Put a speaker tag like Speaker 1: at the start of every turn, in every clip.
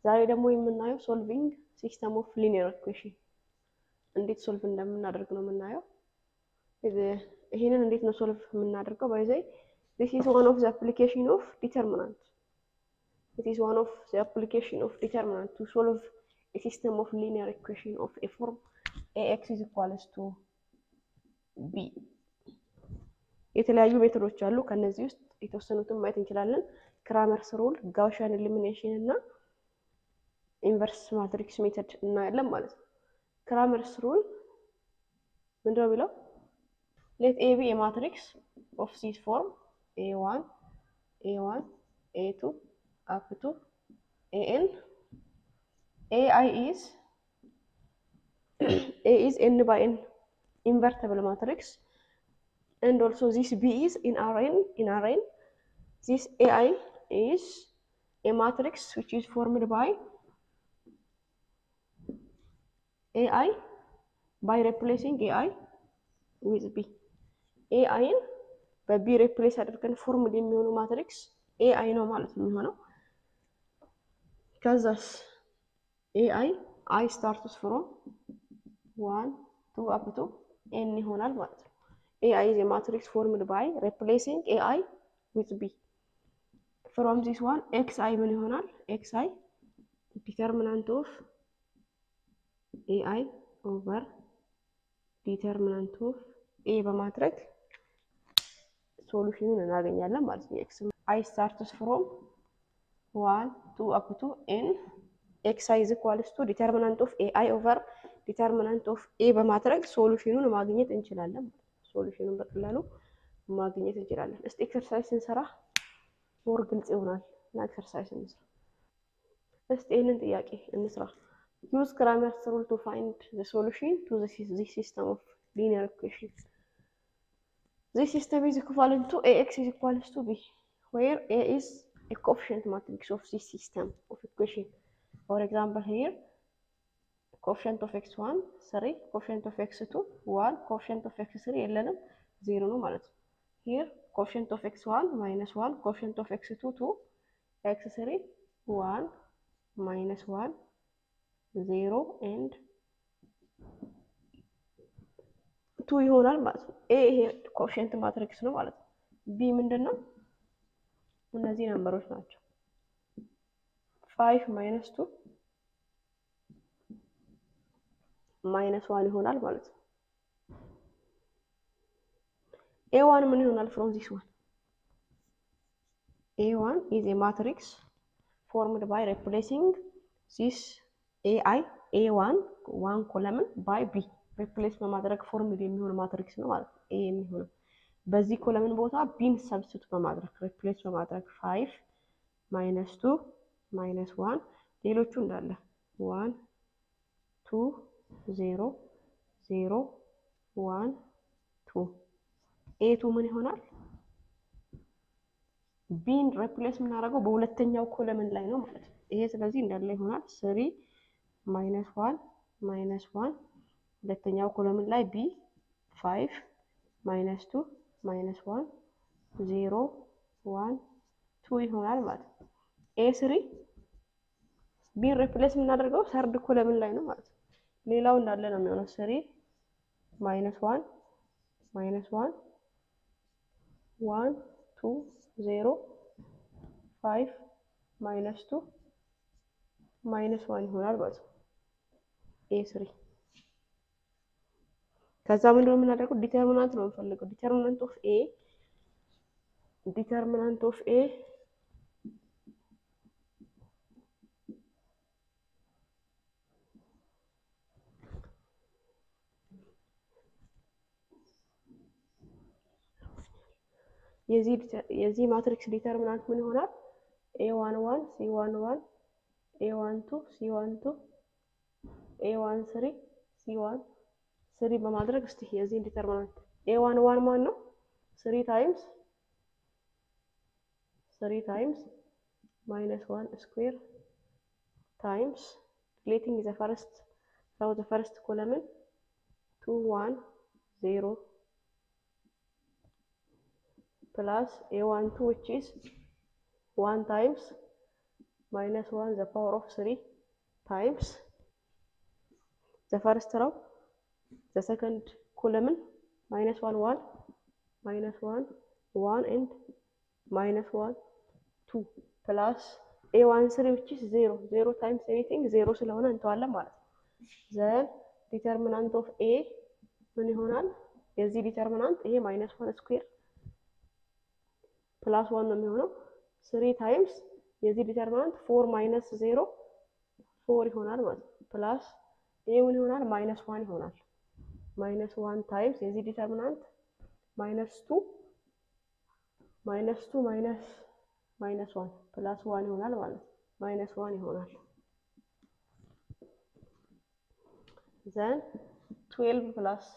Speaker 1: ዛሬ ደግሞ የምናየው ሶልቪንግ ሲስተም ኦፍ ሊኒየር ኢኩዌሽን እንዴት ሶልቭ እንደምናደርግ ነው የምናየው። ይሄንን እንዴት ነው ሶልቭ የምናደርገው? ባይዘይ ዚስ ኢዝ ዋን ኦፍ ዘ አፕሊኬሽን ኦፍ ዲተርሚናንት ኢት ኢዝ ዋን ኦፍ ዘ አፕሊኬሽን ኦፍ ዲተርሚናንት ቱ ሶልቭ ኤ ሲስተም ኦፍ ሊኒየር ኢኩዌሽን ኦፍ ኤ ፎርም ኤክስ ኢዝ ኢኳልስ ቱ ቢ። የተለያዩ ሜቶዶች አሉ። ከነዚህ ውስጥ የተወሰኑትን ማየት እንችላለን። ክራመርስ ሩል፣ ጋውሻን ኤሊሚኔሽን እና ኢንቨርስ ማትሪክስ ሜተድ እናያለን ማለት ነው። ክራመርስ ሩል ምንድነው የሚለው? ሌት ኤ ቢ የማትሪክስ ኦፍ ዚስ ፎርም ኤ ዋን ኤ ዋን ኤ ቱ አፕ ቱ ኤ ኤን ኤ አይ ኢዝ ኤ ኢዝ ኤን ባይ ኤን invertible matrix and also this B is in Rn in Rn this AI is a matrix which is formed by AI by replacing AI with B AI በቢ ሪፕሌስ አድርገን ፎርሙል የሚሆኑ ማትሪክስ ኤአይ ነው ማለት ነው የሚሆነው። ከዛስ ኤአይ አይ ስታርትስ ፍሮም ዋን ቱ አፕ ቱ ኤን ይሆናል ማለት ነው። ኤአይ ኢዝ ማትሪክስ ፎርምድ ባይ ሪፕሌሲንግ ኤአይ ዊዝ ቢ ፍሮም ዚስ ዋን ኤክስ አይ ምን ይሆናል? ኤክስ አይ ዲተርሚናንት ኦፍ ኤአይ ኦቨር ዲተርሚናንት ኦፍ ኤ በማድረግ ሶሉሽኑን እናገኛለን ማለት ነው። ኤክስ አይ ስታርትስ ፍሮም ዋን ቱ አፕ ቱ ኤን ኤክስ አይ ኢዝ ኢኳልስ ቱ ዲተርሚናንት ኦፍ ኤአይ ኦቨር ዲተርሚናንት ኦፍ ኤ በማድረግ ሶሉሽኑን ማግኘት እንችላለን። ሶሉሽኑን በቀላሉ ማግኘት እንችላለን። እስቲ ኤክሰርሳይዝ ስንሰራ ሞር ግልጽ ይሆናል እና ኤክሰርሳይዝ እንስራ። እስቲ ይህንን ጥያቄ እንስራ። ዩዝ ክራመርስ ሩል ቱ ፋይንድ ዘ ሶሉሽን ቱ ዚስ ሲስተም ኦፍ ሊኒየር ኢኩዌሽን ዚስ ሲስተም ኢዝ ኢኩቫለንት ቱ ኤ ኤክስ ኢዝ ኢኳልስ ቱ ቢ ዌር ኤ ኢዝ ኤ ኮኤፊሽንት ማትሪክስ ኦፍ ዚስ ሲስተም ኦፍ ኢኩዌሽን ፎር ኤግዛምፕል ሂር ኮኤፊሽንት ኦፍ ኤክስ ዋን ስሪ ኮኤፊሽንት ኦፍ ኤክስ ቱ ዋን ኮኤፊሽንት ኦፍ ኤክስ ስሪ የለንም ዜሮ ነው ማለት ነው። ሂር ኮኤፊሽንት ኦፍ ኤክስ ዋን ማይነስ ዋን ኮኤፊሽንት ኦፍ ኤክስ ቱ ቱ ኤክስ ስሪ ዋን ማይነስ ዋን ዜሮ ኤንድ ቱ ይሆናል ማለት ነው። ኤ ይሄ ኮኤፊሽንት ማትሪክስ ነው ማለት ነው። ቢ ምንድን ነው? እነዚህ ነምበሮች ናቸው። ፋይቭ ማይነስ ቱ ማይነስ ዋን ይሆናል ማለት ነው። ኤ ዋን ምን ይሆናል? ፍሮም ዚስ ዋን ኤ ዋን ኢዝ ኤ ማትሪክስ ፎርምድ ባይ ሪፕሌሲንግ ዚስ ኤ አይ ኤ ዋን ዋን ኮለምን ባይ ቢ ሪፕሌስ በማድረግ ፎርሙል የሚሆን ማትሪክስ ነው ማለት ነው። ኤ የሚሆነው በዚህ ኮለምን ቦታ ቢን ሰብስቱ በማድረግ ሪፕሌስ በማድረግ ፋይቭ ማይነስ ቱ ማይነስ ዋን ሌሎቹ እንዳለ ዋን ቱ ዜሮ ዜሮ ዋን ቱ ኤቱ ምን ይሆናል? ቢን ሬፕሌስ የምናደርገው በሁለተኛው ኮለምን ላይ ነው ማለት ነው። ይሄ ስለዚህ እንዳለ ይሆናል። ስሪ ማይነስ ዋን ማይነስ ዋን ሁለተኛው ኮለምን ላይ ቢ ፋይቭ ማይነስ ቱ ማይነስ ዋን ዜሮ ዋን ቱ ይሆናል ማለት ነው። ኤ ስሪ ቢን ሬፕሌስ የምናደርገው ሰርድ ኮለምን ላይ ነው ማለት ነው። ሌላው እንዳለ ነው የሚሆነው። ስሪ ማይነስ ዋን ማይነስ ዋን ዋን ቱ ዜሮ ፋይቭ ማይነስ ቱ ማይነስ ዋን ይሆናል ማለት ነው። ኤ ስሪ ከዛ ምንድን ነው የምናደርገው? ዲተርሚናንት ነው የምንፈልገው። ዲተርሚናንት ኦፍ ኤ ዲተርሚናንት ኦፍ ኤ የዚህ ማትሪክስ ዲተርሚናንት ምን ይሆናል? ኤ ዋን ዋን ሲ ዋን ዋን ኤ ዋን ቱ ሲ ዋን ቱ ኤ ዋን ስሪ ሲ ዋን ስሪ በማድረግ እስቲ የዚህን ዲተርሚናንት ኤ ዋን ዋን ማን ነው? ስሪ ታይምስ ስሪ ታይምስ ማይነስ ዋን ስኩዌር ታይምስ ሪሌቲንግ ዘ ፈርስት ፍሮም ዘ ፈርስት ኮለምን ቱ ዋን ዜሮ plus a12 which is 1 times minus 1 the power of 3 times the first row the second column minus 1 1 minus 1 1 and minus 1 2 plus a1 3 which is 0 0 times anything 0 ስለሆነ እንተዋለን ማለት ነው። ዘን ዲተርሚናንት ኦፍ ኤ ምን ይሆናል? የዚህ ዲተርሚናንት ይሄ ማይነስ 1 ስኩዌር ፕላስ 1 ነው የሚሆነው 3 ታይምስ የዚህ ዲተርሚናንት 4 ማይነስ 0 4 ይሆናል ማለት ነው። ፕላስ ይሄ ምን ይሆናል? ማይነስ 1 ይሆናል። ማይነስ 1 ታይምስ የዚህ ዲተርሚናንት ማይነስ 2 ማይነስ 2 ማይነስ ማይነስ 1 ፕላስ 1 ይሆናል ማለት ነው። ማይነስ 1 ይሆናል። ዘን 12 ፕላስ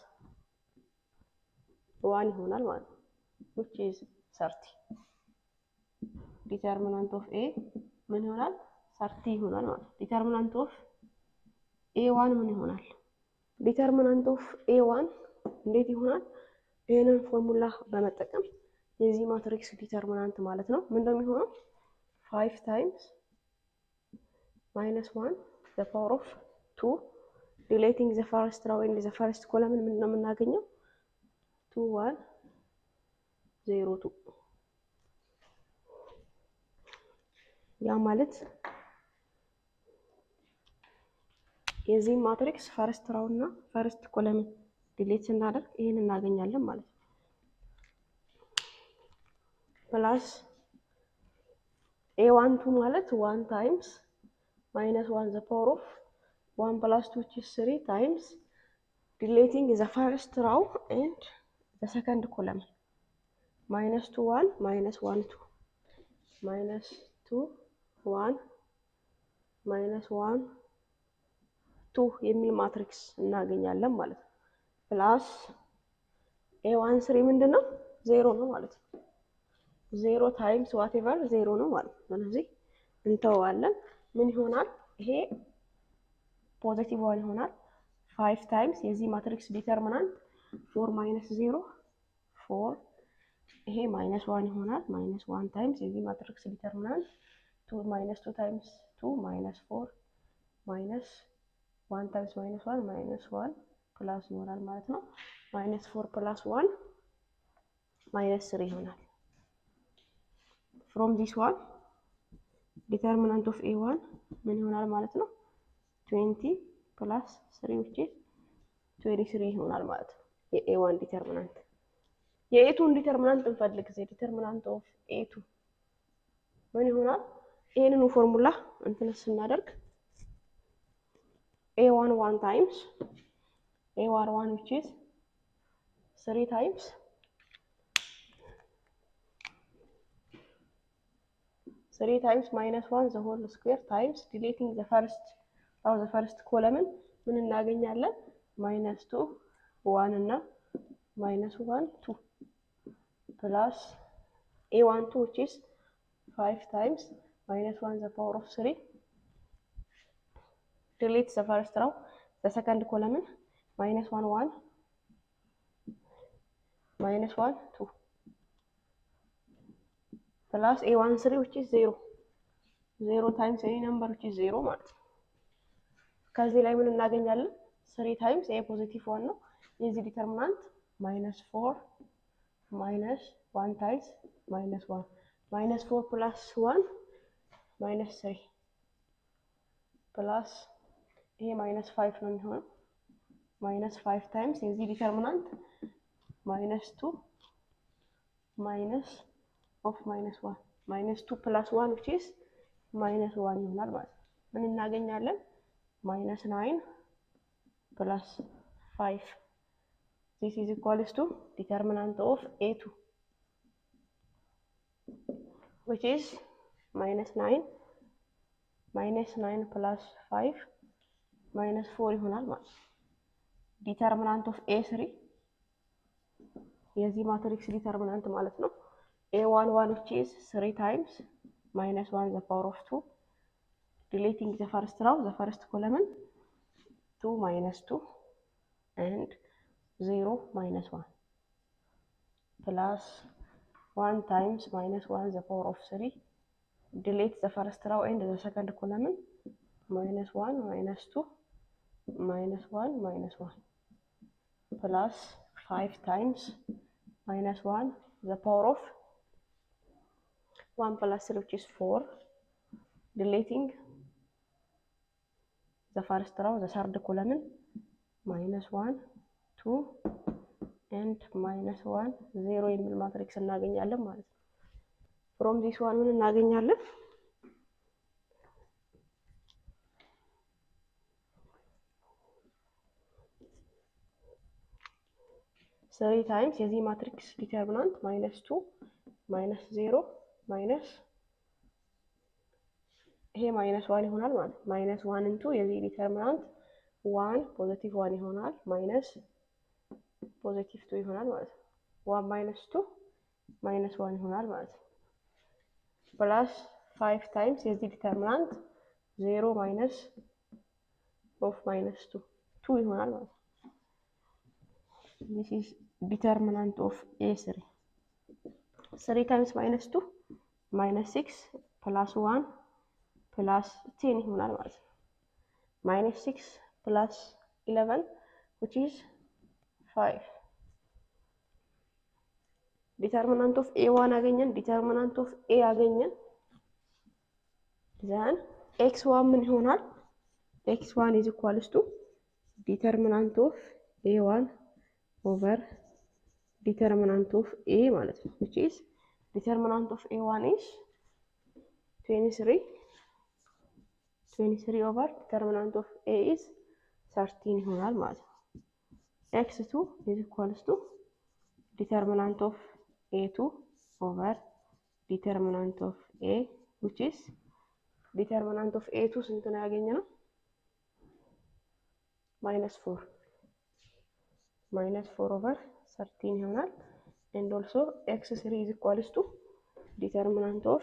Speaker 1: 1 ይሆናል ማለት ነው። which is 30 ዲተርሚናንት ኦፍ ኤ ምን ይሆናል? 30 ይሆናል ማለት ነው። ዲተርሚናንት ኦፍ ኤ ዋን ምን ይሆናል? ዲተርሚናንት ኦፍ ኤ ዋን እንዴት ይሆናል? ይህንን ፎርሙላ በመጠቀም የዚህ ማትሪክስ ዲተርሚናንት ማለት ነው ምን እንደሚሆነው ፋይቭ ታይምስ ማይነስ ዋን ዘ ፓወር ኦፍ ቱ ዲሌቲንግ ዘ ፈርስት ራው ኤንድ ዘ ፈርስት ኮለምን ምንድን ነው የምናገኘው? ቱ ዋን ዜሮ ቱ ያ ማለት የዚህም ማትሪክስ ፈርስት ራው እና ፈርስት ኮለምን ዲሌት ስናደርግ ይህን እናገኛለን ማለት ነው። ፕላስ ኤ ዋን ቱ ማለት ዋን ታይምስ ማይነስ ዋን ዘ ፓወር ኦፍ ዋን ፕላስ ቱ ቺ ስሪ ታይምስ ዲሌቲንግ ዘ ፈርስት ራው ኤንድ ዘ ሰከንድ ኮለምን ማይነስ ቱ ዋን ማይነስ ዋን ቱ ማይነስ ቱ ዋን ማይነስ ዋን ቱ የሚል ማትሪክስ እናገኛለን ማለት ነው። ፕላስ ኤ ዋን ስሪ ምንድን ነው? ዜሮ ነው ማለት ነው። ዜሮ ታይምስ ዋቴቨር ዜሮ ነው ማለት ነው። ስለዚህ እንተዋለን። ምን ይሆናል? ይሄ ፖዘቲቭ ዋን ይሆናል። ፋይቭ ታይምስ የዚህ ማትሪክስ ዲተርሚናንት ፎር ማይነስ ዜሮ ፎር ይሄ ማይነስ ዋን ይሆናል። ማይነስ ዋን ታይምስ የዚህ ማትሪክስ ዲተርሚናንት ቱ ማይነስ ቱ ታይምስ ቱ ማይነስ ፎር ማይነስ ዋን ታይምስ ማይነስ ዋን ማይነስ ዋን ፕላስ ይሆናል ማለት ነው። ማይነስ ፎር ፕላስ ዋን ማይነስ ስሪ ይሆናል። ፍሮም ዲስ ዋን ዲተርሚናንት ኦፍ ኤ ዋን ምን ይሆናል ማለት ነው? ትዌንቲ ፕላስ ስሪ ዊች ኢዝ ትዌንቲ ስሪ ይሆናል ማለት ነው። የኤ ዋን ዲተርሚናንት የኤቱን ዲተርሚናንት እንፈልግ ጊዜ ዲተርሚናንት ኦፍ ኤቱ ምን ይሆናል? ይህንኑ ፎርሙላ እንትን ስናደርግ ኤ ዋን ዋን ታይምስ ኤ ዋን ዋን ዊች ኢዝ ስሪ ታይምስ ስሪ ታይምስ ማይነስ ዋን ዘ ሆል ስኩዌር ታይምስ ዲሌቲንግ ዘ ፈርስት አው ዘ ፈርስት ኮለምን ምን እናገኛለን? ማይነስ ቱ ዋን እና ማይነስ ዋን ቱ ፕላስ ኤ ዋን ቱ ዊች ኢዝ ፋይቭ ታይምስ ማይነስ ዋን ዘ ፓወር ኦፍ ስሪ ዲሌት ዘ ፈርስት ራው ዘ ሰከንድ ኮለምን ማይነስ ዋን ዋን ማይነስ ዋን ቱ ፕላስ ኤ ዋን ስሪ ዊች ኢዝ ዜሮ ዜሮ ታይምስ ኤኒ ነምበር ዊች ኢዝ ዜሮ ማለት ነው። ከዚህ ላይ ምን እናገኛለን? ስሪ ታይምስ ኤ ፖዚቲቭ ዋን ነው። የዚህ ዲተርሚናንት ማይነስ ፎር ማይነስ ዋን ታይምስ ማይነስ ዋን ማይነስ ፎር ፕላስ ዋን ማይነስ ስሪ ፕላስ ይሄ ማይነስ ፋይቭ ነው የሚሆነው። ማይነስ ፋይቭ ታይምስ የዚህ ዲተርሚናንት ማይነስ ቱ ማይነስ ኦፍ ማይነስ ዋን ማይነስ ቱ ፕላስ ዋን ዊች ኢዝ ማይነስ ዋን ይሆናል ማለት ነው። ምን እናገኛለን? ማይነስ ናይን ፕላስ ፋይቭ ዚስ ኢዝ ኢኳልስ ቱ ዲተርሚናንት ኦፍ ኤ ቱ ዊች ኢዝ ማይነስ ናይን ማይነስ ናይን ፕላስ ፋይቭ ማይነስ ፎር ይሆናል ማለት ነው። ዲተርሚናንት ኦፍ ኤ ስሪ የዚህ ማትሪክስ ዲተርሚናንት ማለት ነው። ኤ ዋን ዋን ዊች ኢዝ ስሪ ታይምስ ማይነስ ዋን ዘ ፓወር ኦፍ ቱ ዲሌቲንግ ዘ ፈርስት ራው ዘ ፈርስት ኮለምን ቱ ማይነስ ቱ ኤንድ ዜሮ ማይነስ ዋን ፕላስ ዋን ታይምስ ማይነስ ዋን ዘ ፓወር ኦፍ ስሪ ዲሌት ዘ ፈርስት ራው ኤንድ ዘ ሰከንድ ኮለምን ማይነስ ዋን ማይነስ ቱ ማይነስ ዋን ማይነስ ዋን ፕላስ ፋይቭ ታይምስ ማይነስ ዋን ዘ ፓወር ኦፍ ዋን ፕላስ ስሪ ዊች ኢዝ ፎር ዲሌቲንግ ዘ ፈርስት ራው ዘ ሰርድ ኮለምን ማይነስ ዋን ቱ ኤንድ ማይነስ ዋን ዜሮ የሚል ማትሪክስ እናገኛለን ማለት ነው። ፍሮም ዚስ ዋን ምን እናገኛለን? ስሪ ታይምስ የዚህ ማትሪክስ ዲተርሚናንት ማይነስ ቱ ማይነስ ዜሮ ማይነስ ይሄ ማይነስ ዋን ይሆናል ማለት ነው። ማይነስ ዋን እንቱ የዚህ ዲተርሚናንት ዋን ፖዘቲቭ ዋን ይሆናል ማይነስ ፖዘቲቭ ቱ ይሆናል ማለት ነው። ዋን ማይነስ ቱ ማይነስ ዋን ይሆናል ማለት ነው። ፕላስ ፋይቭ ታይምስ የዚህ ዲተርሚናንት ዜሮ ማይነስ ኦፍ ማይነስ ቱ ቱ ይሆናል ማለት ነው። ዲስ ኢዝ ዲተርሚናንት ኦፍ ኤ ስሪ ስሪ ታይምስ ማይነስ ቱ ማይነስ ሲክስ ፕላስ ዋን ፕላስ ቴን ይሆናል ማለት ነው። ማይነስ ሲክስ ፕላስ ኢለቨን ዊች ኢዝ ፋይቭ ዲተርሚናንት ኦፍ ኤ ዋን አገኘን። ዲተርሚናንት ኦፍ ኤ አገኘን። ዘን ኤክስ ዋን ምን ይሆናል? ኤክስ ዋን ኢዝ ኢኳልስ ቱ ዲተርሚናንት ኦፍ ኤ ዋን ኦቨር ዲተርሚናንት ኦፍ ኤ ማለት ነው። ዊች ኢዝ ዲተርሚናንት ኦፍ ኤ ዋን ኢዝ ትዌንቲ ስሪ ትዌንቲ ስሪ ኦቨር ዲተርሚናንት ኦፍ ኤ ኢዝ ሰርቲን ይሆናል ማለት ነው። ኤክስ ቱ ኢዝ ኢኳልስ ቱ ዲተርሚናንት ኦፍ ኤ ቱ ኦቨር ዲተርሚናንት ኦፍ ኤ ዊች ኢዝ ዲተርሚናንት ኦፍ ኤ ቱ ስንት ነው ያገኘ ነው? ማይነስ ፎር ማይነስ ፎር ኦቨር ሰርቲን ይሆናል። ኤንድ ኦልሶ ኤክስ ስሪ ኢዝ ኢኳልስ ቱ ዲተርሚናንት ኦፍ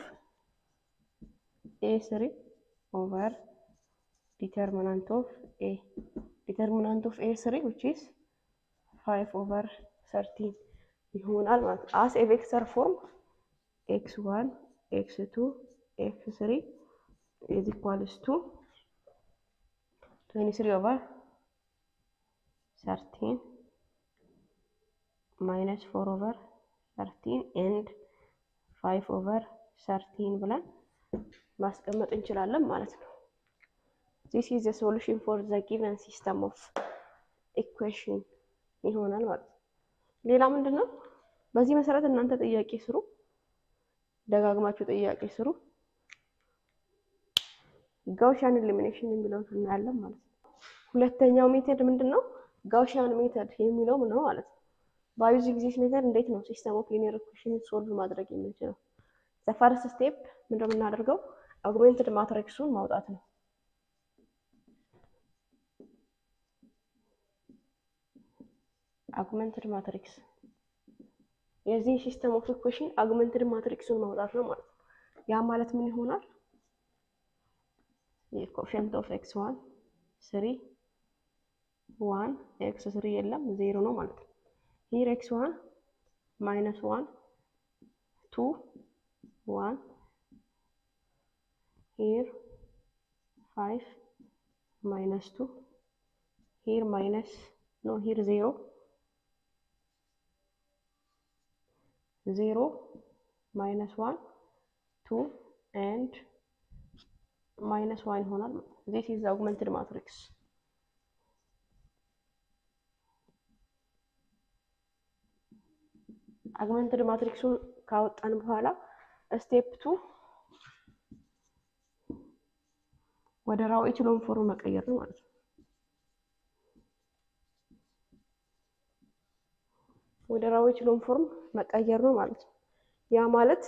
Speaker 1: ኤ ስሪ ኦቨር ዲተርሚናንት ኦፍ ኤ ዲተርሚናንት ኦፍ ኤ ስሪ ዊች ኢዝ ፋይቭ ኦቨር ሰርቲን ይሆናል ማለት ነው። አስ ኤ ቬክተር ፎርም ኤክስ ዋን ኤክስ ቱ ኤክስ ስሪ ኢዝ ኢኳልስ ቱ ትዌንቲ ስሪ ኦቨር ሰርቲን ማይነስ ፎር ኦቨር ሰርቲን ኤንድ ፋይቭ ኦቨር ሰርቲን ብለን ማስቀመጥ እንችላለን ማለት ነው። ዚስ ኢዝ ሶሉሽን ፎር ዘ ጊቨን ሲስተም ኦፍ ኢኩዌሽን ይሆናል ማለት ነው። ሌላ ምንድን ነው? በዚህ መሰረት እናንተ ጥያቄ ስሩ፣ ደጋግማችሁ ጥያቄ ስሩ። ጋውሻን ኤሊሚኔሽን የሚለውን እናያለን ማለት ነው። ሁለተኛው ሜተድ ምንድን ነው? ጋውሻን ሜተድ የሚለው ነው ማለት ነው። ባዩዚንግ ዚስ ሜተድ እንዴት ነው ሲስተም ኦፍ ሊኒየር ኢኩዌሽን ሶልቭ ማድረግ የምንችለው? ዘ ፈርስት ስቴፕ ምንድነው የምናደርገው? አጉሜንትድ ማትሪክሱን ማውጣት ነው። አጉሜንትድ ማትሪክስ የዚህ ሲስተም ኦፍ ኢኩዌሽን አጉሜንትድ ማትሪክሱን ማውጣት ነው ማለት ነው። ያ ማለት ምን ይሆናል? የኮኤፊሽንት ኦፍ ኤክስ ዋን ስሪ ዋን ኤክስ ስሪ የለም ዜሮ ነው ማለት ነው። ሂር ኤክስ ዋን ማይነስ ዋን ቱ ዋን ሂር ፋይቭ ማይነስ ቱ ሂር ማይነስ ኖ ሂር ዜሮ ዜሮ ማይነስ ዋን ቱ ኤንድ ማይነስ ዋን ይሆናል። ዚስ ኢዝ አጉመንትድ ማትሪክስ። አጉመንትድ ማትሪክሱን ካወጣን በኋላ ስቴፕ ቱ ወደ ራው ኤችሎን ፎርም መቀየር ነው ማለት ነው። ወደ ራው ኤችሎን ፎርም መቀየር ነው ማለት ነው። ያ ማለት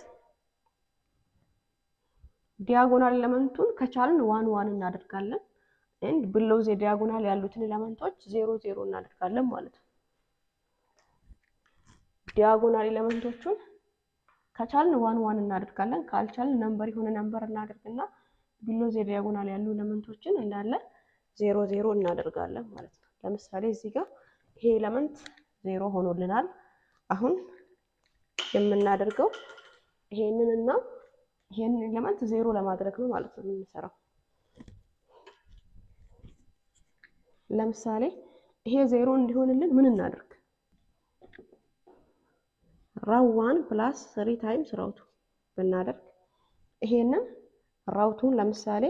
Speaker 1: ዲያጎናል ኤለመንቱን ከቻልን ዋን ዋን እናደርጋለን። ኤንድ ብሎው ዘ ዲያጎናል ያሉትን ኤለመንቶች ዜሮ ዜሮ እናደርጋለን ማለት ነው። ዲያጎናል ኤለመንቶቹን ከቻልን ዋን ዋን እናደርጋለን። ካልቻልን ነምበር የሆነ ነምበር እናደርግና ቢሎ ዘ ዲያጎናል ያሉ ኤለመንቶችን እንዳለ ዜሮ ዜሮ እናደርጋለን ማለት ነው። ለምሳሌ እዚህ ጋር ይሄ ኤለመንት ዜሮ ሆኖልናል። አሁን የምናደርገው ይሄንን እና ይሄንን ኤሌመንት ዜሮ ለማድረግ ነው ማለት ነው የምንሰራው። ለምሳሌ ይሄ ዜሮ እንዲሆንልን ምን እናድርግ? ራው ዋን ፕላስ ስሪ ታይምስ ራውቱ ብናደርግ ይሄንን ራውቱን ለምሳሌ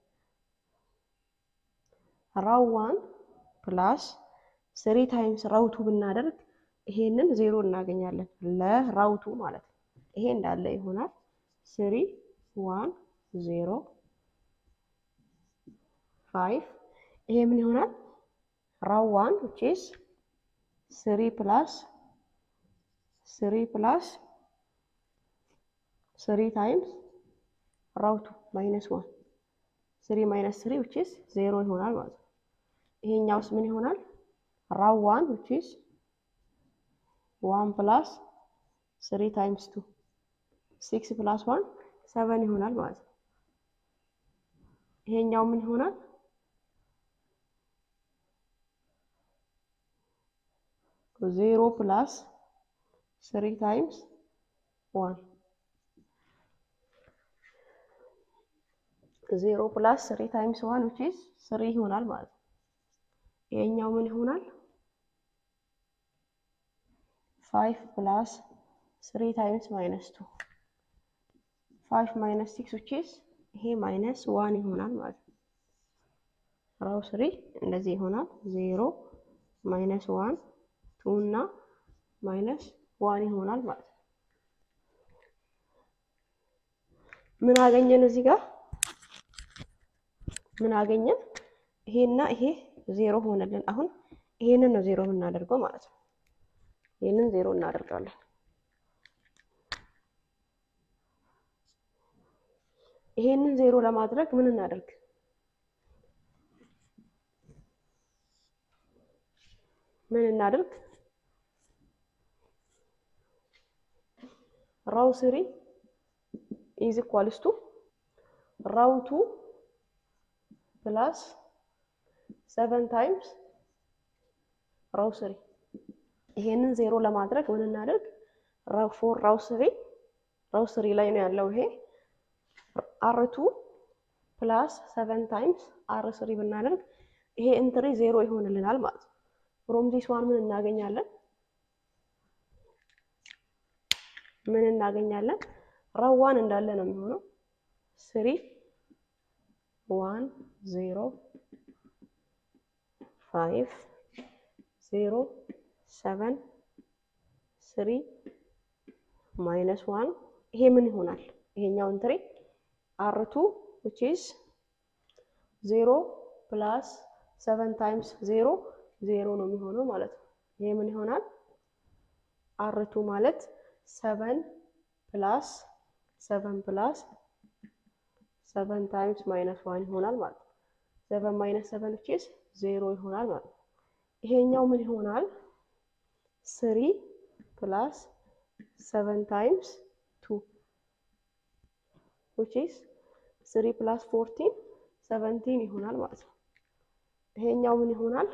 Speaker 1: ራው ዋን ፕላስ ስሪ ታይምስ ራውቱ ብናደርግ ይሄንን ዜሮ እናገኛለን ለራውቱ ማለት ነው። ይሄ እንዳለ ይሆናል። ስሪ ዋን ዜሮ ፋይቭ ይሄ ምን ይሆናል? ራው ዋን ዊች ኢዝ ስሪ ፕላስ ስሪ ፕላስ ስሪ ታይምስ ራውቱ ማይነስ ዋን ስሪ ማይነስ ስሪ ዊች ኢዝ ዜሮ ይሆናል ማለት ነው። ይሄኛውስ ምን ይሆናል? ራው ዋን ዊች ኢዝ ዋን ፕላስ ስሪ ታይምስ ቱ ሲክስ ፕላስ ዋን ሰቨን ይሆናል ማለት ነው። ይሄኛው ምን ይሆናል? ዜሮ ፕላስ ስሪ ታይምስ ዋን ዜሮ ፕላስ ስሪ ታይምስ ዋን ዊች ኢዝ ስሪ ይሆናል ማለት ነው። ይሄኛው ምን ይሆናል? ፋይቭ ፕላስ ስሪ ታይምስ ማይነስ ቱ ፋይቭ ማይነስ ሲክስ ዊች ኢዝ ይሄ ማይነስ ዋን ይሆናል ማለት ነው። ራው ስሪ እንደዚህ ይሆናል። ዜሮ ማይነስ ዋን ቱ እና ማይነስ ዋን ይሆናል ማለት ነው። ምን አገኘን እዚህ ጋር ምን አገኘን? ይሄና ይሄ ዜሮ ሆነልን። አሁን ይሄንን ነው ዜሮ የምናደርገው ማለት ነው። ይሄንን ዜሮ እናደርጋለን። ይሄንን ዜሮ ለማድረግ ምን እናደርግ? ምን እናደርግ? ራው ስሪ ኢዝ ኢኳልስ ቱ ራው ቱ ፕላስ ሰቨን ታይምስ ራው ስሪ። ይሄንን ዜሮ ለማድረግ ምን እናደርግ? ራው ፎር ራው ስሪ ራው ስሪ ላይ ነው ያለው ይሄ አርቱ ፕላስ ሰቨን ታይምስ አር ስሪ ብናደርግ ይሄ እንትሪ ዜሮ ይሆንልናል ማለት ነው። ፍሮም ዚስ ዋን ምን እናገኛለን? ምን እናገኛለን? ራው ዋን እንዳለ ነው የሚሆነው ስሪ ዋን ዜሮ ፋይቭ ዜሮ ሰቨን ስሪ ማይነስ ዋን ይሄ ምን ይሆናል? ይሄኛው እንትሪ አርቱ ዊች ኢዝ ዜሮ ፕላስ ሰቨን ታይምስ ዜሮ ዜሮ ነው የሚሆነው ማለት ነው። ይሄ ምን ይሆናል? አርቱ ማለት ሰቨን ፕላስ ሰቨን ፕላስ ሰቨን ታይምስ ማይነስ ዋን ይሆናል ማለት ነው። ሰቨን ማይነስ ሰቨን ዊች ኢዝ ዜሮ ይሆናል ማለት ነው። ይሄኛው ምን ይሆናል? ስሪ ፕላስ ሰቨን ታይምስ ቱ ዊች ኢዝ ስሪ ፕላስ ፎርቲን ሰቨንቲን ይሆናል ማለት ነው። ይሄኛው ምን ይሆናል?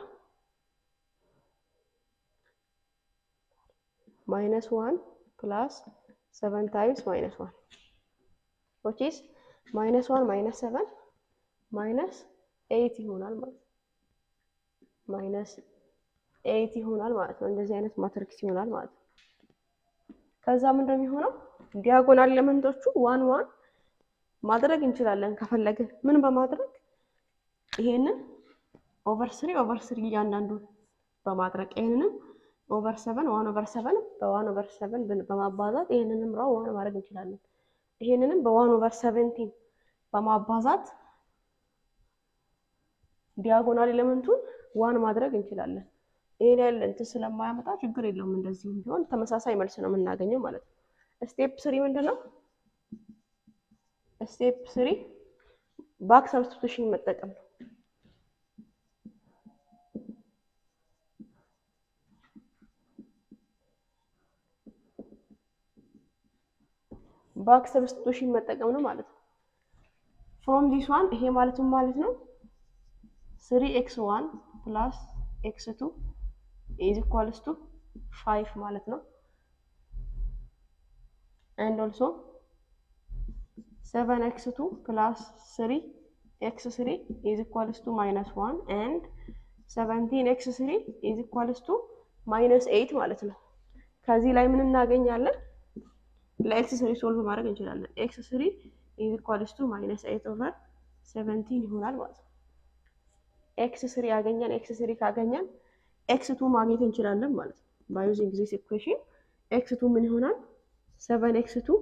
Speaker 1: ማይነስ ዋን ፕላስ ሰቨን ታይምስ ማይነስ ዋን ዊች ኢዝ ማይነስ ዋን ማይነስ ሰቨን ማይነስ ኤይት ይሆናል ማለት ነው። ማይነስ ኤይት ይሆናል ማለት ነው። እንደዚህ አይነት ማትሪክስ ይሆናል ማለት ነው። ከዛ ምንድን ነው የሚሆነው? ዲያጎናል ኤሌመንቶቹ ዋን ዋን ማድረግ እንችላለን ከፈለግን ምን በማድረግ ይሄንን ኦቨር ስሪ ኦቨር ስሪ እያንዳንዱን በማድረግ ይሄንንም ኦቨር ሰቨን ዋን ኦቨር ሰቨን በዋን ኦቨር ሰቨን በማባዛት ይሄንንም ራው ዋን ማድረግ እንችላለን። ይሄንንም በዋን ኦቨር ሰቨንቲን በማባዛት ዲያጎናል ኤሌመንቱን ዋን ማድረግ እንችላለን። ይሄን ያህል እንትን ስለማያመጣ ችግር የለውም። እንደዚህም ቢሆን ተመሳሳይ መልስ ነው የምናገኘው ማለት ነው። ስቴፕ ስሪ ምንድን ነው? ስቴፕ ስሪ ባክ ሰብስቲቱሽን መጠቀም ነው። ባክ ሰብስቲቱሽን መጠቀም ነው ማለት ነው። ፍሮም ዚስ ዋን ይሄ ማለትም ማለት ነው ስሪ ኤክስ ዋን ፕላስ ኤክስ ቱ ኢዝ ኢኳልስ ቱ ፋይቭ ማለት ነው። ኤንድ ኦልሶ 7 x2 plus 3 x3 is equals to minus 1 and 17 x3 is equals to minus 8 ማለት ነው። ከዚህ ላይ ምን እናገኛለን? ለኤክስ ስሪ ሶልቭ ማድረግ እንችላለን። ኤክስ ስሪ ኢዝ ኢኳልስ ቱ ማይነስ ኤይት ኦቨር ሰቨንቲን ይሆናል ማለት ነው። ኤክስ ስሪ ያገኘን ኤክስ ስሪ ካገኘን ኤክስ ቱ ማግኘት እንችላለን ማለት ነው። ባይ ዩዚንግ ዚስ ኢኩዌሽን ኤክስ ቱ ምን ይሆናል? ሰቨን ኤክስ ቱ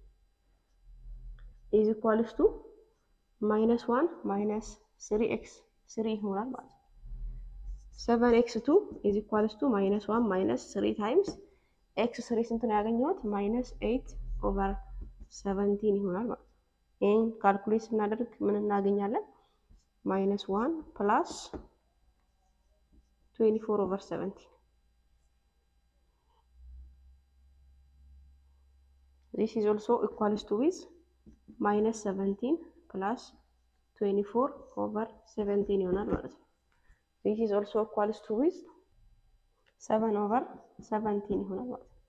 Speaker 1: ኢዝ ኢኳልስ ቱ ማይነስ ዋን ማይነስ ስሪ ኤክስ ስሪ ይሆናል ማለት ነው። ሰቨን ኤክስ ቱ ኢዝ ኢኳልስ ቱ ማይነስ ዋን ማይነስ ስሪ ታይምስ ኤክስ ስሪ ስንት ነው ያገኘሁት? ማይነስ ኤይት ኦቨር ሰቨንቲን ይሆናል ማለት ነው። ይህን ካልኩሌት ስናደርግ ምን እናገኛለን? ማይነስ ዋን ፕላስ ትዌንቲ ፎር ኦቨር ሰቨንቲን ዚስ ኢዝ ኦልሶ ኢኳልስ ቱ ዊዝ ማይነስ ሰቨንቲን ፕላስ ትዌንቲ ፎር ኦቨር ሰቨንቲን ይሆናል ማለት ነው። ዚስ ኢዝ ኦልሶ ኢኳልስ ቱ ዊዝ ሰቨን ኦቨር ሰቨንቲን ይሆናል ማለት ነው።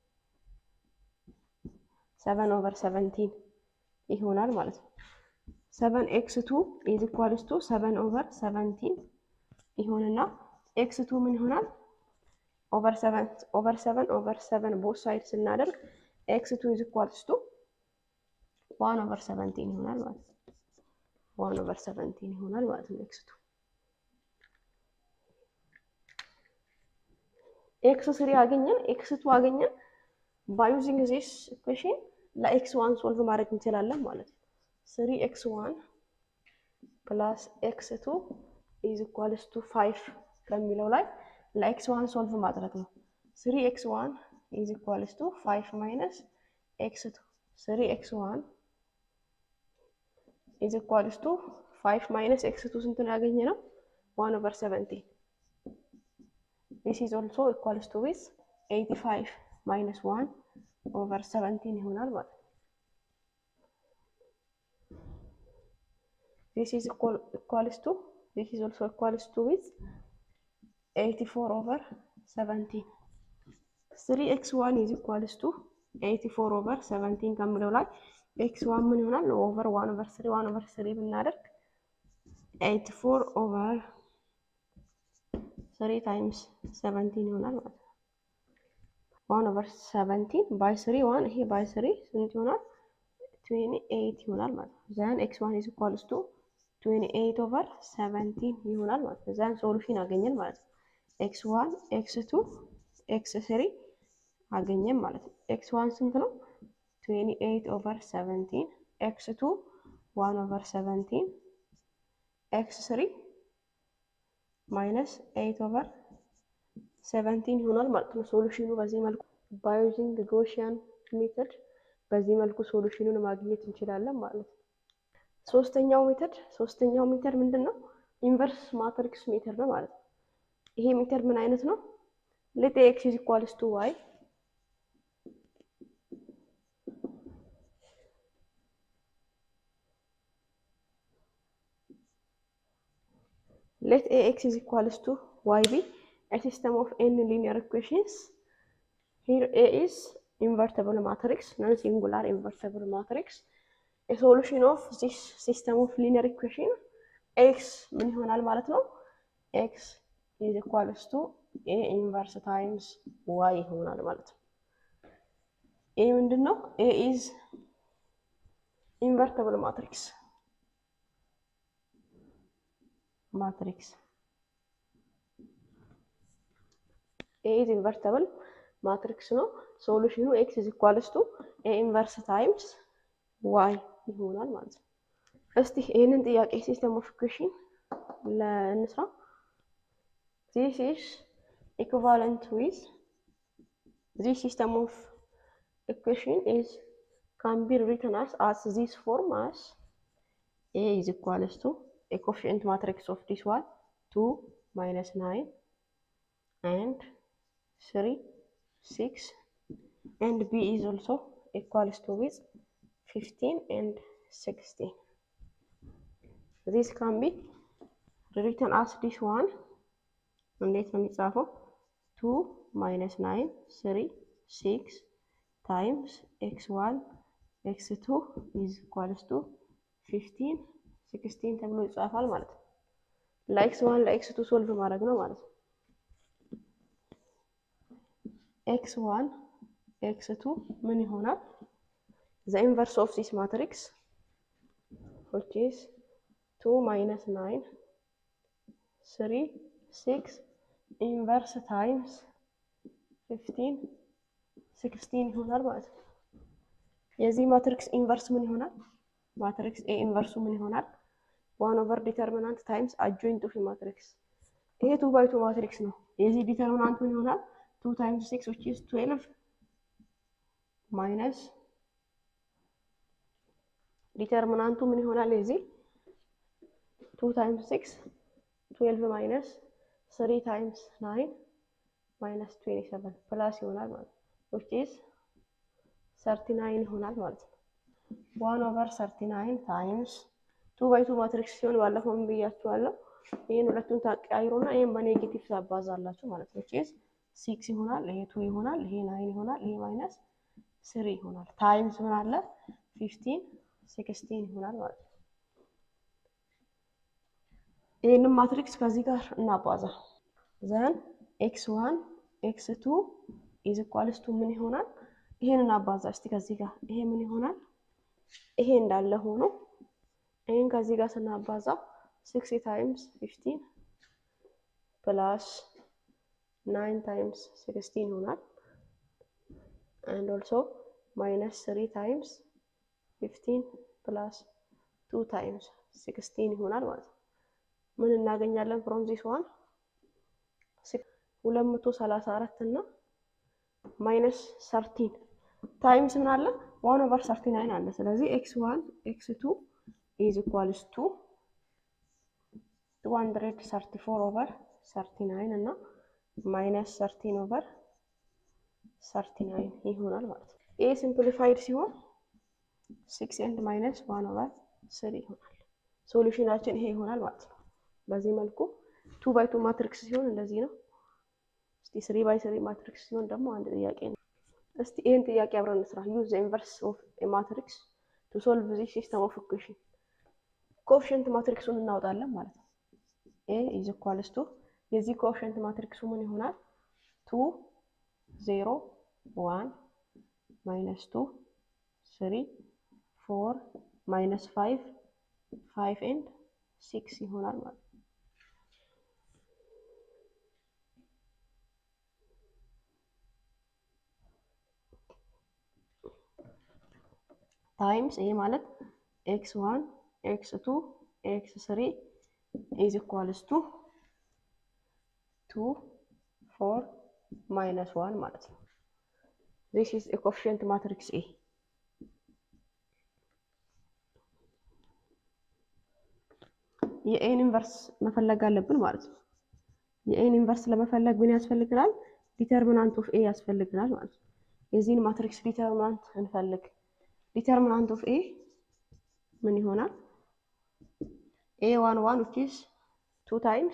Speaker 1: ሰቨን ኦቨር ሰቨንቲን ይሆናል ማለት ነው። ሰቨን ኤክስ ቱ ኢዝ ኢኳልስ ቱ ሰቨን ኦቨር ሰቨንቲን ይሆንና ኤክስ ቱ ምን ይሆናል? ኦቨር ሰቨን ኦቨር ሰቨን ኦቨር ሰቨን ቦት ሳይድ ስናደርግ ኤክስ ቱ ኢዝ ኢኳልስ ቱ ዋን ኦቨር ሰቨንቲን ይሆናል ማለት ነው። ዋን ኦቨር ሰቨንቲን ይሆናል ማለት ነው ኤክስ ቱ ኤክስ ስሪ አገኘን፣ ኤክስ ቱ አገኘን። ባይ ዩዚንግ ዚስ ኢኩዌሽን ለኤክስ ዋን ሶልቭ ማድረግ እንችላለን ማለት ነው። ስሪ ኤክስ ዋን ፕላስ ኤክስ ቱ ኢዝ ኢኳልስ ቱ ፋይቭ ከሚለው ላይ ለኤክስ ዋን ሶልቭ ማድረግ ነው። ስሪ ኤክስ ዋን ኢዝ ኢኳልስ ቱ ፋይቭ ማይነስ ኤክስ ቱ ስሪ ኤክስ ዋን ኢዝ ኢኳልስ ቱ ፋይቭ ማይነስ ኤክስ ቱ ስንት ነው ያገኘ ነው? ዋን ኦቨር ሰቨንቲን ዲስ ኢዝ ኦልሶ ኢኳልስ ቱ ዊዝ ኤይቲ ፋይቭ ማይነስ ዋን ኦቨር ሰቨንቲን ይሆናል ማለት ነው። ዲስ ኢዝ ኢኳልስ ቱ ዲስ ኢዝ ኦልሶ ኢኳልስ ቱ ዊዝ ኤይቲ ፎር ኦቨር ሰቨንቲን ስሪ ኤክስ ዋን ኢዝ ኢኳልስ ቱ ኤይቲ ፎር ኦቨር ሰቨንቲን ከምለው ላይ ኤክስ ዋን ምን ይሆናል? ኦቨር ዋን ኦቨር ስሪ ዋን ኦቨር ስሪ ብናደርግ ኤይቲ ፎር ኦቨር ስሪ ታይምስ ሰቨንቲን ይሆናል ማለት ነው። ዋን ኦቨር ሰቨንቲን ባይ ስሪ ዋን ይሄ ባይ ስሪ ስንት ይሆናል? ትዌኒ ኤይት ይሆናል ማለት ነው። ዘን ኤክስ ዋን ኢዝ ኢኳልስ ቱ ትዌኒ ኤይት ኦቨር ሰቨንቲን ይሆናል ማለት ነው። ዘን ሶሉሽን አገኘን ማለት ነው። ኤክስ ዋን ኤክስ ቱ ኤክስ ስሪ አገኘን ማለት ነው። ኤክስ ዋን ስንት ነው? ትዌኒ ኤይት ኦቨር ሰቨንቲን ኤክስ ቱ ዋን ኦቨር ሰቨንቲን ኤክስ ስሪ ማይነስ ኤይት ኦቨር ሰቨንቲን ይሆናል ማለት ነው። ሶሉሽኑ በዚህ መልኩ ባዩዚንግ ጎሽያን ሜተድ በዚህ መልኩ ሶሉሽኑን ማግኘት እንችላለን ማለት ነው። ሶስተኛው ሜተድ ሶስተኛው ሜተድ ምንድን ነው? ኢንቨርስ ማትሪክስ ሜተድ ነው ማለት ነው። ይሄ ሜተድ ምን አይነት ነው? ሌት ኤክስ ኢዝ ኢኳልስ ቱ ዋይ let ax is equals to yb a system of n linear equations here a is invertible matrix non-singular invertible matrix a solution of this system of linear equation x ምን ይሆናል ማለት ነው x is equals to a inverse times y ይሆናል ማለት ነው ይህ ምንድን ነው a is invertible matrix ማትሪክስ ኤ ኢዝ ኢንቨርተብል ማትሪክስ ነው። ሶሉሽኑ ኤክስ ኢዝ ኢኳልስ ቱ ኤ ኢንቨርስ ታይምስ ዋይ ይሆናል ማለት ነው። እስቲ ይህንን ጥያቄ ሲስተም ኦፍ ኢኩዌሽን ለእንስራ። ዚስ ኢዝ ኢኩቫለንት ዊዝ ዚስ ሲስተም ኦፍ ኢኩዌሽን ኢዝ ካን ቢ ሪትን አስ አስ ዚስ ፎርም አስ ኤ ኢዝ ኢኳልስ ቱ a coefficient matrix of this one 2 minus 9 and 3 6 and b is also equals to with 15 and 16 this can be written as this one እንዴት ነው የሚጻፈው 2 minus 9 3 6 times x1 ኤክስ ቱ ኢዝ ኢኳልስ ቱ ፊፍቲን ሲክስቲን ተብሎ ይጻፋል ማለት ነው። ለኤክስ ዋን ለኤክስ ቱ ሶልቭ ማድረግ ነው ማለት ነው። ኤክስ ዋን ኤክስ ቱ ምን ይሆናል? ዘ ኢንቨርስ ኦፍ ዚስ ማትሪክስ ዊች ኢዝ ቱ ማይነስ ናይን ስሪ ሲክስ ኢንቨርስ ታይምስ ፊፍቲን ሲክስቲን ይሆናል ማለት ነው። የዚህ ማትሪክስ ኢንቨርስ ምን ይሆናል? ማትሪክስ ኤ ኢንቨርሱ ምን ይሆናል? ዋን ኦቨር ዲተርሚናንት ታይምስ አጆይንት ኦፍ ማትሪክስ። ይሄ ቱ ባይ ቱ ማትሪክስ ነው። የዚህ ዲተርሚናንት ምን ይሆናል? ቱ ታይምስ ሲክስ ዊች ኢዝ ትዌልቭ ማይነስ ዲተርሚናንቱ ምን ይሆናል? የዚህ ቱ ታይምስ ሲክስ ትዌልቭ ማይነስ ስሪ ታይምስ ናይን ማይነስ ትዌንቲ ሰቨን ፕላስ ይሆናል ማለት ነው። ዊች ኢዝ ሰርቲ ናይን ይሆናል ማለት ነው። ዋን ኦቨር ሰርቲ ናይን ታይምስ ቱ ባይ ቱ ማትሪክስ ሲሆን ባለፈው ምን ብያችኋለሁ? ይህን ሁለቱን ታቀያይሩና ይህን በኔጌቲቭ ታባዛላችሁ ማለት ነው። ዊች ኢዝ ሲክስ ይሆናል፣ ይሄ ቱ ይሆናል፣ ይሄ ናይን ይሆናል፣ ይሄ ማይነስ ስሪ ይሆናል። ታይምስ ምን አለ ፊፍቲን ሲክስቲን ይሆናል ማለት ነው። ይህንም ማትሪክስ ከዚህ ጋር እናባዛ ዘን ኤክስ ዋን ኤክስ ቱ ኢዝ ኢኳልስ ቱ ምን ይሆናል? ይሄን እናባዛ እስቲ ከዚህ ጋር ይሄ ምን ይሆናል? ይሄ እንዳለ ሆኖ ይሄን ከዚህ ጋር ስናባዛ ሲክስ ታይምስ ፊፍቲን ፕላስ ናይን ታይምስ ሲክስቲን ይሆናል አንድ ኦልሶ ማይነስ ስሪ ታይምስ ፊፍቲን ፕላስ ቱ ታይምስ ሲክስቲን ይሆናል ማለት ነው። ምን እናገኛለን? ፍሮም ዚስ ዋን ሁለት መቶ ሰላሳ አራት እና ማይነስ ሰርቲን ታይምስ ምን አለ ዋን ኦቨር ሰርቲ ናይን አለ። ስለዚህ ኤክስ ዋን ኤክስ ቱ ኢዝ ኢኳልስ ቱ ቱ ሀንድሬድ ሰርቲ ፎር ኦቨር ሰርቲ ናይን እና ማይነስ ሰርቲን ኦቨር ሰርቲ ናይን ይሆናል ማለት ነው። ይህ ሲምፕሊፋይድ ሲሆን ሲክስ ኤንድ ማይነስ ዋን ኦቨር ስሪ ይሆናል። ሶሉሽናችን ይሄ ይሆናል ማለት ነው። በዚህ መልኩ ቱ ባይ ቱ ማትሪክስ ሲሆን እንደዚህ ነው። እስቲ ስሪ ባይ ስሪ ማትሪክስ ሲሆን ደግሞ አንድ ጥያቄ ነው። እስቲ ይህን ጥያቄ አብረን እንስራ። ዩዝ ዘ ኢንቨርስ ኦፍ ማትሪክስ ቱ ሶልቭ ዚስ ሲስተም ኦፍ ኢኩዌሽን። ኮኤፊሽንት ማትሪክሱን እናወጣለን ማለት ነው። ኤ ኢዝ ኢኳልስ ቱ የዚህ ኮኤፊሽንት ማትሪክሱ ምን ይሆናል? ቱ ዜሮ ዋን ማይነስ ቱ ስሪ ፎር ማይነስ ፋይቭ ፋይቭ ኤንድ ሲክስ ይሆናል ማለት ነው። ታይምስ ይሄ ማለት ኤክስ ዋን ኤክስ ቱ ኤክስ ስሪ ኢዝ ኢኳልስ ቱ ቱ ፎር ማይነስ ዋን ማለት ነው። ዚስ ኢዝ ኮኤፊሽንት ማትሪክስ ኤ። የኤን ኢንቨርስ መፈለግ አለብን ማለት ነው። የኤን ኢንቨርስ ለመፈለግ ምን ያስፈልግናል? ዲተርሚናንት ኦፍ ኤ ያስፈልግናል ማለት ነው። የዚህን ማትሪክስ ዲተርሚናንት እንፈልግ። ዲተርሚናንት ኦፍ ኤ ምን ይሆናል? ኤ ዋን ዋን ዊች ኢዝ ቱ ታይምስ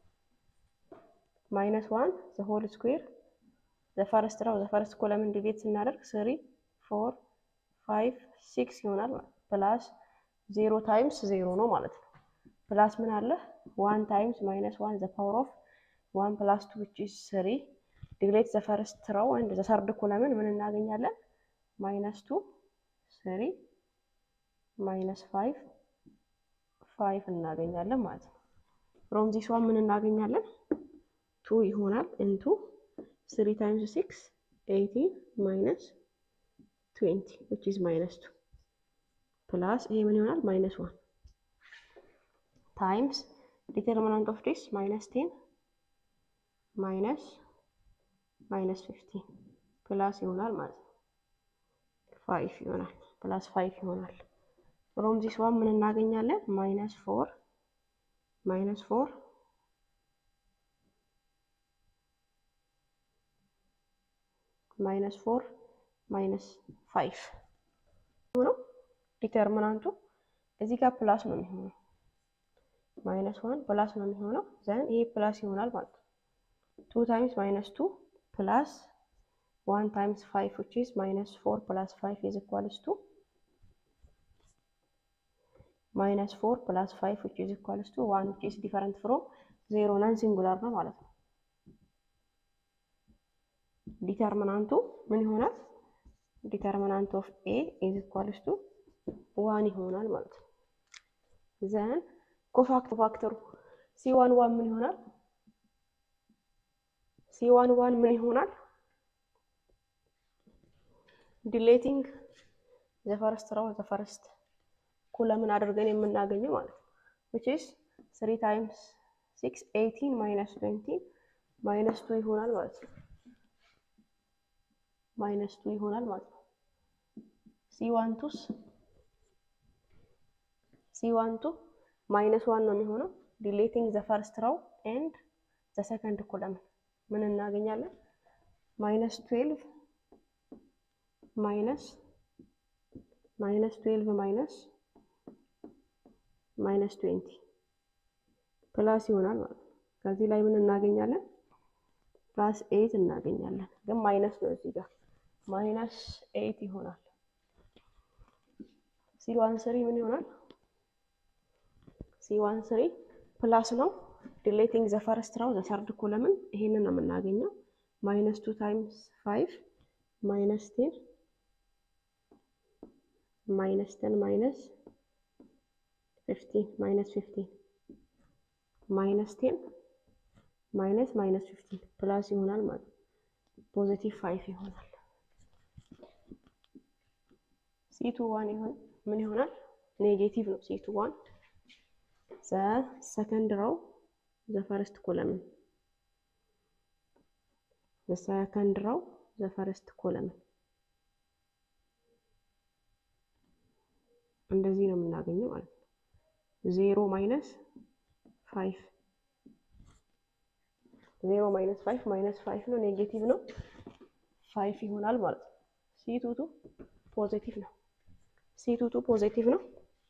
Speaker 1: ማይነስ ዋን ዘ ሆል ስኩዌር ዘ ፈርስት ራው ዘ ፈርስት ኮለምን ዲቤት ስናደርግ ስሪ ፎር ፋይቭ ሲክስ ይሆናል ማለት ፕላስ ዜሮ ታይምስ ዜሮ ነው ማለት ነው። ፕላስ ምን አለ ዋን ታይምስ ማይነስ ዋን ዘ ፓወር ኦፍ ዋን ፕላስ ቱ ዊች ኢዝ ስሪ ዲግሬት ዘ ፈርስት ራው አንድ ዘ ሰርድ ኮለምን ምን እናገኛለን? ማይነስ ቱ ስሪ ማይነስ ፋይቭ ፋይቭ እናገኛለን ማለት ነው። ፍሮም ዚስ ዋን ምን እናገኛለን? ቱ ይሆናል ኢንቱ ስሪ ታይምስ ሲክስ ኤይቲን ማይነስ ትዌንቲ ዊች ኢዝ ማይነስ ቱ ፕላስ ይሄ ምን ይሆናል? ማይነስ ዋን ታይምስ ዲተርሚናንት ኦፍ ዲስ ማይነስ ቴን ማይነስ ማይነስ ፊፍቲን ፕላስ ይሆናል ማለት ነው። ፋይቭ ይሆናል ፕላስ ፋይቭ ይሆናል። ፍሮም ዚስ ዋን ምን እናገኛለን? ማይነስ ፎር ማይነስ ፎር ማይነስ ፎር ማይነስ ፋይቭ ሆነው ዲተርሚናንቱ እዚህ ጋር ፕላስ ነው የሚሆነው። ማይነስ ዋን ፕላስ ነው የሚሆነው ዘን ይሄ ፕላስ ይሆናል ማለት ነው። ቱ ታይምስ ማይነስ ቱ ፕላስ ዋን ታይምስ ፋይቭ ዊች ኢዝ ማይነስ ፎር ፕላስ ፋይቭ ኢዝ ኢኳልስ ቱ ማይነስ ፎር ፕላስ ፋይቭ ዊች ኢዝ ኢኳልስ ቱ ዋን ዊች ኢዝ ዲፈረንት ፍሮም ዜሮ ናን ሲንጉላር ነው ማለት ነው። ዲተርሚናንቱ ምን ይሆናል? ዲተርሚናንት ኦፍ ኤ ኢዝ ኢኳልስ ቱ ዋን ይሆናል ማለት ነው። ዘን ኮፋክተሩ ሲ ዋን ዋን ምን ይሆናል? ሲ ዋን ዋን ምን ይሆናል? ዲሌቲንግ ዘፈርስት ራው ዘፈርስት ኩለምን አድርገን የምናገኘው ማለት ነው። ዊች ኢዝ ስሪ ታይምስ ሲክስ ኤይቲን ማይነስ ትዌንቲ ማይነስ ቱ ይሆናል ማለት ነው። ማይነስ ቱ ይሆናል ማለት ነው። ሲ ዋን ቱስ ሲ ዋን ቱ ማይነስ ዋን ነው የሚሆነው። ዲሌቲንግ ዘ ፈርስት ራው ኤንድ ዘ ሰከንድ ኮለምን ምን እናገኛለን? ማይነስ ትዌልቭ ማይነስ ማይነስ ትዌልቭ ማይነስ ማይነስ ትዌንቲ ፕላስ ይሆናል ማለት ነው። ከዚህ ላይ ምን እናገኛለን? ፕላስ ኤይት እናገኛለን። ግን ማይነስ ነው እዚህ ጋር ማይነስ ኤይት ይሆናል። ሲ ዋን ስሪ ምን ይሆናል? ሲ ዋን ስሪ ፕላስ ነው። ዲሌቲንግ ዘ ፈርስት ራው ዘ ሰርድ ኮለምን ይሄንን ነው የምናገኘው። ማይነስ ቱ ታይምስ ፋይቭ ማይነስ ቴን ማይነስ ቴን ማይነስ ፊፍቲን ማይነስ ፊፍቲን ማይነስ ቴን ማይነስ ማይነስ ፊፍቲን ፕላስ ይሆናል ማለት ነው። ፖዚቲቭ ፋይቭ ይሆናል። ሲቱ ዋን ይሆን ምን ይሆናል? ኔጌቲቭ ነው። ሲቱ ዋን ዘ ሰከንድ ራው ዘ ፈርስት ኮለምን ዘ ሰከንድ ራው ዘ ፈርስት ኮለምን እንደዚህ ነው የምናገኘው ማለት ነው። ዜሮ ማይነስ ፋይቭ ዜሮ ማይነስ ፋይቭ ማይነስ ፋይቭ ነው ኔጌቲቭ ነው ፋይቭ ይሆናል ማለት ነው። ሲቱቱ ፖዚቲቭ ነው። ሲቱቱ ፖዚቲቭ ነው።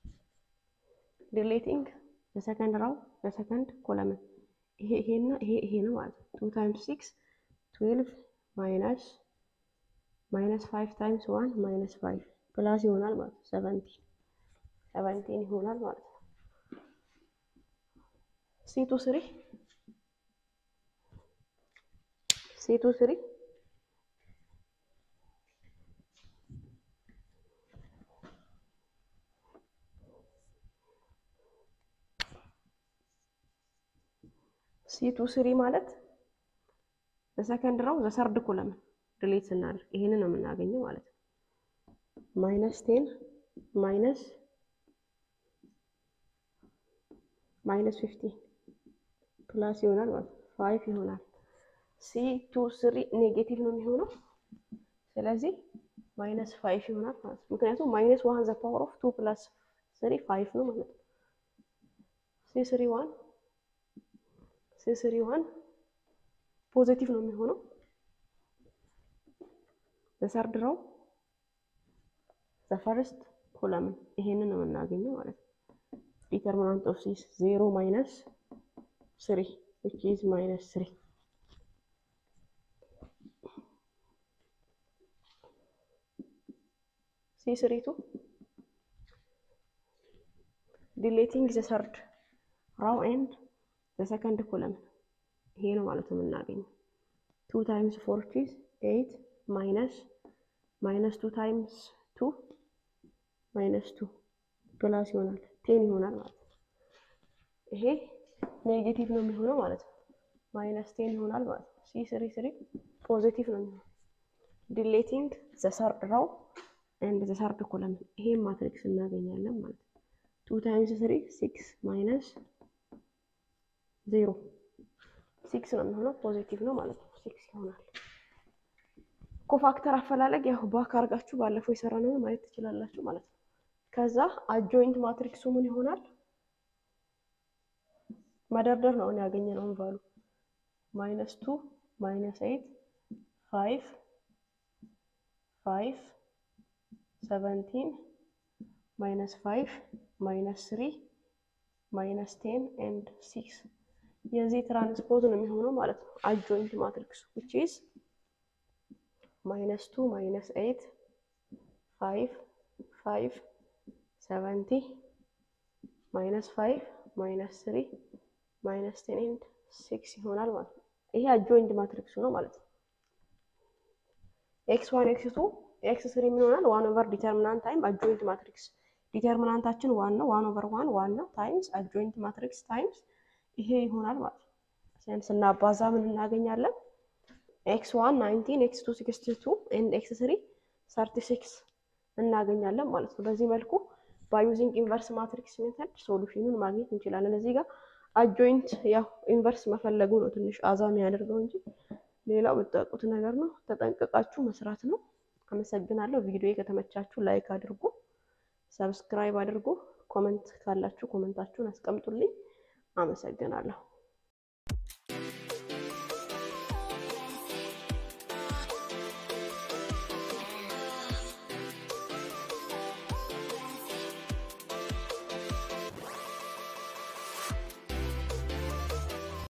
Speaker 1: ዲሌቲንግ በሰከንድ ራው በሰከንድ ኮለምን ይሄ ይሄና ይሄ ይሄ ነው ማለት ነው። ቱ ታይምስ ሲክስ ትዌልቭ ማይነስ ማይነስ ፋይቭ ታይምስ ዋን ማይነስ ፋይቭ ፕላስ ይሆናል ማለት ነው። ሰቨንቲን ሰቨንቲን ይሆናል ማለት ነው። ሲቱ ስሪ ሲቱ ስሪ ሲቱ ስሪ ማለት በሰከንድ ራው ዘሰርድ ኮለምን ድሌት ስናደርግ ይሄንን ነው የምናገኘው ማለት ነው። ማይነስ ቴን ማይነስ ማይነስ ፊፍቲን ፕላስ ይሆናል ማለት ነው። ፋይቭ ይሆናል። ሲ ቱ ስሪ ኔጌቲቭ ነው የሚሆነው። ስለዚህ ማይነስ ፋይቭ ይሆናል ማለት ነው። ምክንያቱም ማይነስ ዋን ዘ ፓወር ኦፍ ቱ ፕላስ ስሪ ፋይቭ ነው ማለት ነው። ሲ ስሪ ዋን ሲ ስሪ ዋን ፖዚቲቭ ነው የሚሆነው። ዘሰርድ ራው ዘፈርስት ኮለምን ይሄንን ነው የምናገኘው ማለት ነው። ዲተርሚናንት ኦፍ ሲስ ዜሮ ማይነስ ስሪ ዊች ኢዝ ማይነስ ስሪ ሲ ስሪ ቱ ዲሌቲንግ ዘ ሰርድ ራው ኤንድ ዘ ሰከንድ ኮለምን ይሄ ነው ማለት ነው የምናገኘው። ቱ ታይምስ ፎር ቺዝ ኤይት ማይነስ ማይነስ ቱ ታይምስ ቱ ማይነስ ቱ ፕላስ ይሆናል ቴን ይሆናል ማለት ነው። ይሄ ኔጌቲቭ ነው የሚሆነው ማለት ነው። ማይነስ ቴን ይሆናል ማለት ነው። ሲ ስሪ ስሪ ፖዚቲቭ ነው የሚሆነው። ዲሌቲንግ ዘ ሰርድ ራው ኤንድ ዘ ሰርድ ኮለምን ይሄን ማትሪክስ እናገኛለን ማለት ነው። ቱ ታይምስ ስሪ ሲክስ ማይነስ ዜሮ ሲክስ ነው የሚሆነው ፖዚቲቭ ነው ማለት ነው። ሲክስ ይሆናል። ኮፋክተር አፈላለግ ያው ባክ አድርጋችሁ ባለፈው የሰራነውን ማየት ትችላላችሁ ማለት ነው። ከዛ አጆይንት ማትሪክሱ ምን ይሆናል? መደርደር ነው ያገኘነውን ቫሉ ማይነስ ቱ ማይነስ ኤይት ፋይቭ ፋይቭ ሰቨንቲን ማይነስ ፋይቭ ማይነስ ስሪ ማይነስ ቴን ኤንድ ሲክስ የዚህ ትራንስፖዝ ነው የሚሆነው ማለት ነው። አጆይንት ማትሪክሱ ዊች ኢዝ ማይነስ ቱ ማይነስ ኤይት ፋይቭ ፋይቭ ሰቨንቲ ማይነስ ፋይቭ ማይነስ ስሪ ማይነስ ቴን ኤንድ ሲክስ ይሆናል ማለት ነው። ይሄ አጆይንት ማትሪክሱ ነው ማለት ነው። ኤክስ ዋን ኤክስ ቱ ኤክስ ስሪ ምን ይሆናል? ዋን ኦቨር ዲተርሚናንት ታይም አጆይንት ማትሪክስ ዲተርሚናንታችን ዋን ነው። ዋን ኦቨር ዋን ዋን ነው ታይምስ አጆይንት ማትሪክስ ታይምስ ይሄ ይሆናል ማለት ነው። ሲያን ስናባዛ ምን እናገኛለን? ኤክስ ዋን ናይንቲን ኤክስ ቱ ሲክስቲ ቱ ኤንድ ኤክስ ስሪ ሰርቲ ሲክስ እናገኛለን ማለት ነው። በዚህ መልኩ ባዩዚንግ ኢንቨርስ ማትሪክስ ሜተድ ሶሉሽኑን ማግኘት እንችላለን። እዚህ ጋር አጆይንት ያው ኢንቨርስ መፈለጉ ነው ትንሽ አዛ የሚያደርገው እንጂ ሌላው የምታውቁት ነገር ነው። ተጠንቀቃችሁ መስራት ነው። አመሰግናለሁ። ቪዲዮ ከተመቻችሁ ላይክ አድርጉ፣ ሰብስክራይብ አድርጉ። ኮመንት ካላችሁ ኮመንታችሁን አስቀምጡልኝ። አመሰግናለሁ።